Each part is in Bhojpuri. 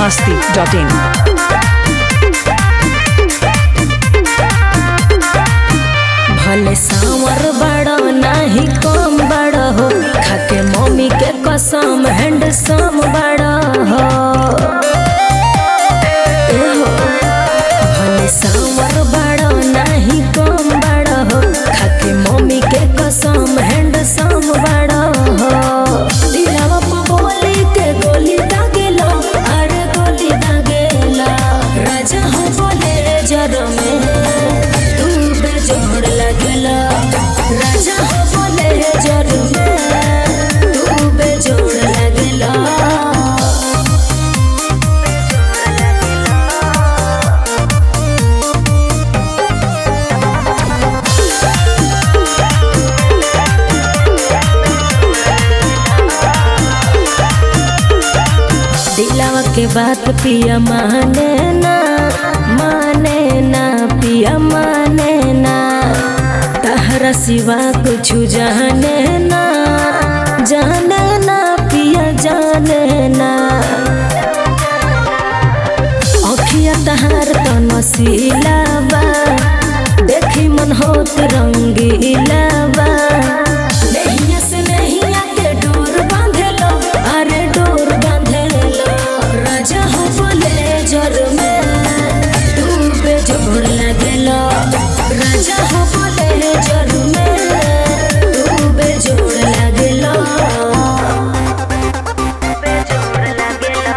masti.in. भले सांवर बड़ो नाही कम बड़ो हो खाके मम्मी के कसम हैंडसम बड़ो हो ए हो भले सांवर बड़ो नाही कम बड़ो हो खाके मम्मी के कसम हैंडसम बड़ो हो दिलवा पे बोली के गोली दागेला अरे गोली दागेला राजा हो बोले जर में तू बेजोड़ लगला राजा हो बोले जर में तू बेजोड़ लगला दिलावा के बात पिया माने ना माने ना पिया माने ना तहरा सिवा कुछ जाने ना जाने ना पिया जाने ना अखिया तहार तो नसीला बा देखी मन होत रंगीला बा नहिया से नहिया के डोर बांधेलो अरे डोर बांधेलो राजा हो बोले जर में तू बेजोड़ लगेलो राजा हो बोले जर में तू बेजोड़ लगेलो बेजोड़ लगेलो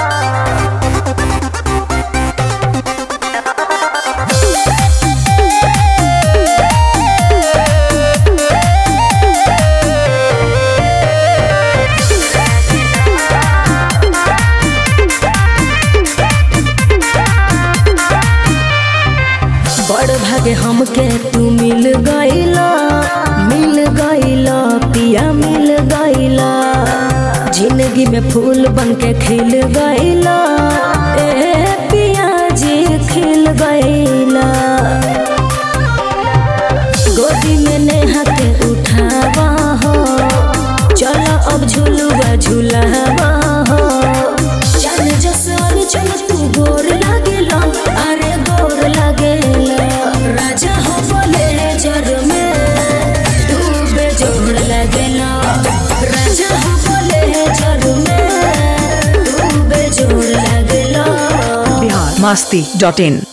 बड़ भागे हमके तू मिल गईला मिल गईला पिया मिल गईला जिंदगी में फूल बन के खिल गईला ए पिया जी खिल गईला गोदी में नेहा के उठावा हो चलो अब झुलुआ झुलावा हो चल जसन चल तू गोर लागेला अरे गोर लागेला राजा हो बोले जर में तू बेजोड़ लागेला राजा हो बोले जर में तू बेजोड़ लागेला Bihar masti.in.